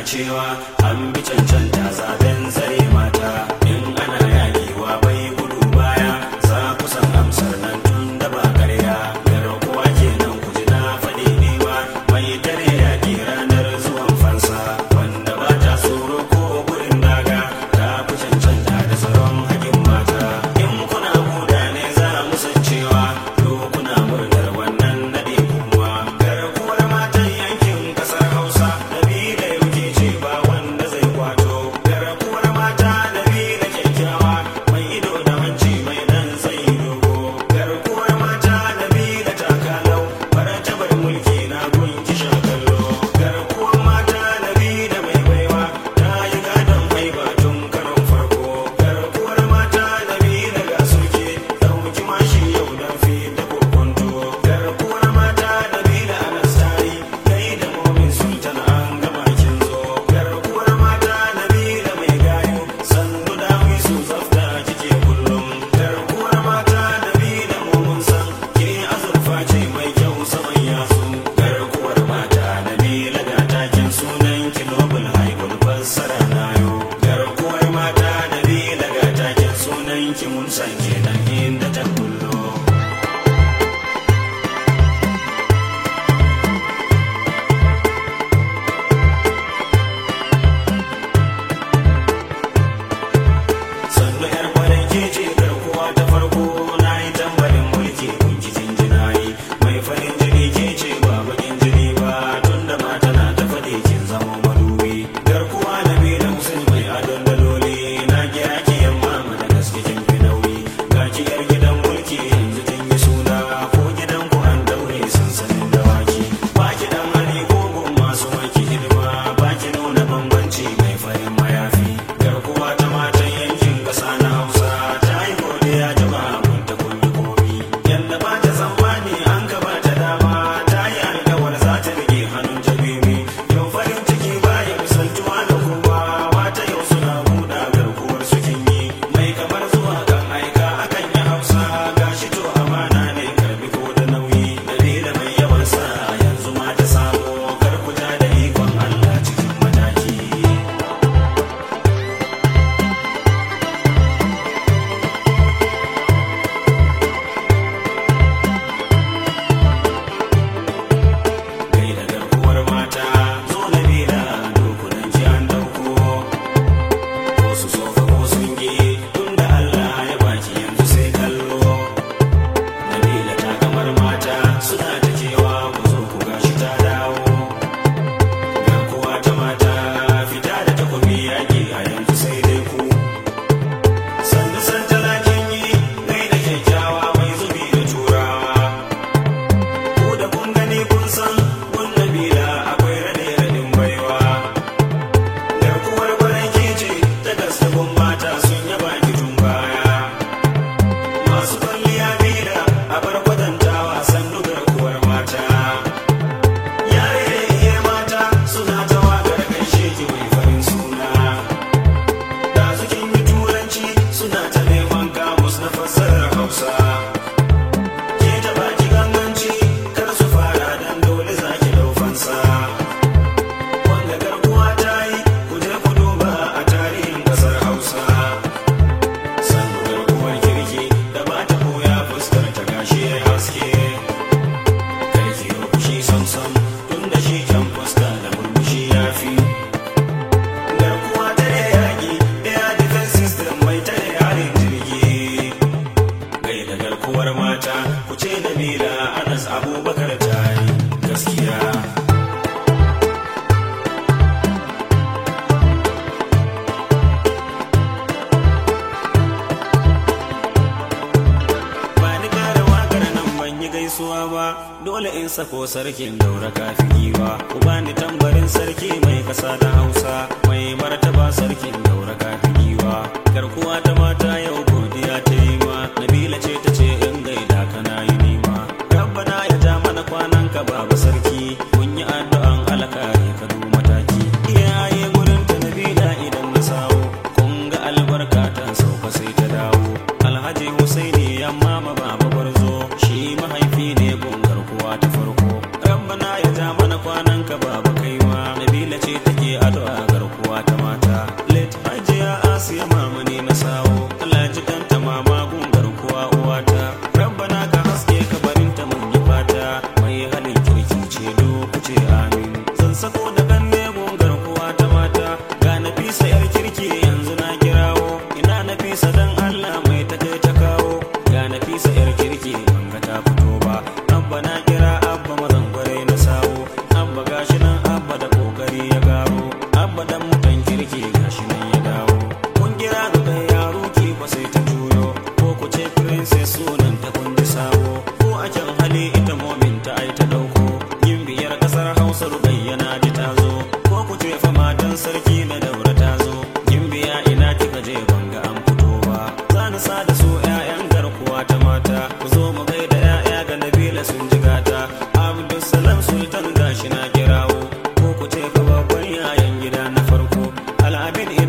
cewa an bi cancanta zaben zare mata in ana yaƙiwa bai gudu baya za ku san amsar nan tun da ba karya garkuwa kenan ku ji na faɗi niwa mai tare yaƙi ranar zuwan fansa wanda ba ta tsoro ko gurin daga ta fi cancanta da tsaron haƙin mata in kuna buda ne za mu san cewa to kuna murnar wannan naɗe kuma garkuwar matan yankin ƙasar hausa nabila yauke ce ba wanda zai kwato garkuwar mata nabila kyakkyawa mai ido da hanci mai dan sai dogo garkuwar mata nabila takalau martabar mulki na gunki shakallo garkuwar mata nabila mai baiwa ta yi gadon haiba tun karon farko garkuwar mata nabila ga soke dauki mashi yau dan fi da kokonto garkuwar mata nabila anastari kai da momin sultan an gama kin zo garkuwar mata nabila mai gayo sannu da su zafta kike kullum garkuwar mata nabila momin san ke azurfa ce mai kyau saman yasu garkuwar mata nabila ga takin sunan ki nobel haibul fassara nayo garkuwar mata nabila ga takin sunan ki mun san kenan inda ta kullo sannu yar kwarai ke ce garkuwa ta farko na yi tambarin mulki kun ki jinjina yi mai farin jini ke ce ba bakin jini ba tun da mata na ta faɗi kin zama madubi garkuwa na bi da musul mai adon daloli na kira ki yamma mana gaske kin fi nauyi ga ki yar gidan mulki yanzu kin yi suna ko gidan ku an daure sansanin dawaki ba ki dan hali ko gun masu maki hidima ba ki nuna bambanci mai farin mayafi garkuwa ta matan yankin ƙasa na hausa ta yi godiya jama'a mun ta kunyi komi yadda ba ta tsammani an ka ba ta dama ta yi alkawar za ta rike hannun jabimi yau farin ciki ba ya misaltuwa da kowa mata yau suna buɗa garkuwar su kin yi mai kamar zuwa kan aika akan yi hausa gashi to amana ne karbi ko da nauyi dalila mai yawan sa yanzu ma ta samu karkuta da ikon allah cikin mataki kai da garkuwar mata zo na bila dokunan ji an dauko ko su sofa ko sun gi tun da Allah ya baki yanzu sai kallo Nabila ta kamar mata suna ta cewa ku zo ku gashi ta dawo garkuwa ta mata fita da takobi yaƙi a yanzu sai dai ku sannu san talakin yi gai da kyakkyawa mai zubi da turawa Ku da kun gani kun san kun nabila akwai rade radin baiwa. Garkuwar kwarai ke ce ta gasta kun mata sun yaba ki tun baya. Masu kwalliya bila a bar kwatantawa sannu garkuwar mata. Yare da iya mata suna ta waƙar gaishe ki mai farin suna. Da sukin yi turanci suna ta neman kamus na fassarar Hausa. ke ta baki ganganci kar su fara dan dole zaki dau fansa wanda garkuwa ta yi ku je ku duba a tarihin kasar hausa sannu garkuwar kirki da ba ta koya fuskar ta gashi ya haske karki yau fushi samsam tun da shi can fuska da murmushi ya fi garkuwa ta da yaƙi air defense system mai tare harin jirgi gai da garkuwar mata ku ce da mila anas abubakar ta yi gaskiya ba ni kara wakar nan ban yi gaisuwa ba dole in sako sarkin daura kafi giwa ku bani tambarin sarki mai kasa da hausa mai martaba sarkin daura kafi giwa garkuwa ta mata yau godiya ta yi ma nabila ce ta ce in gaida kana yi nima rabbana ya ja mana kwanan ka baba sarki kun yi addu'an alkari ka du mataki iyaye gurin ta nabila idan na sawo kun ga albarka ta sauka sai ta dawo alhaji husaini yamma ma baba gwarzo shi mahaifi ne gun garkuwa ta farko rabbana ya ja mana kwanan ka baba kaiwa nabila ce take addu'a kyan hali ita momin ta ai ta dauko yin biyar kasar hausa rubayyana ji ta zo ko ku ce fa matan sarki na daura ta zo yin biya ina kika je banga an fito ba za ni sa da su 'ya'yan garkuwa ta mata ku zo mu gaida 'ya'ya ga nabila sun jigata abdulsalam sultan gashi na kirawo ko ku ce fa babban yayan gida na farko al'abin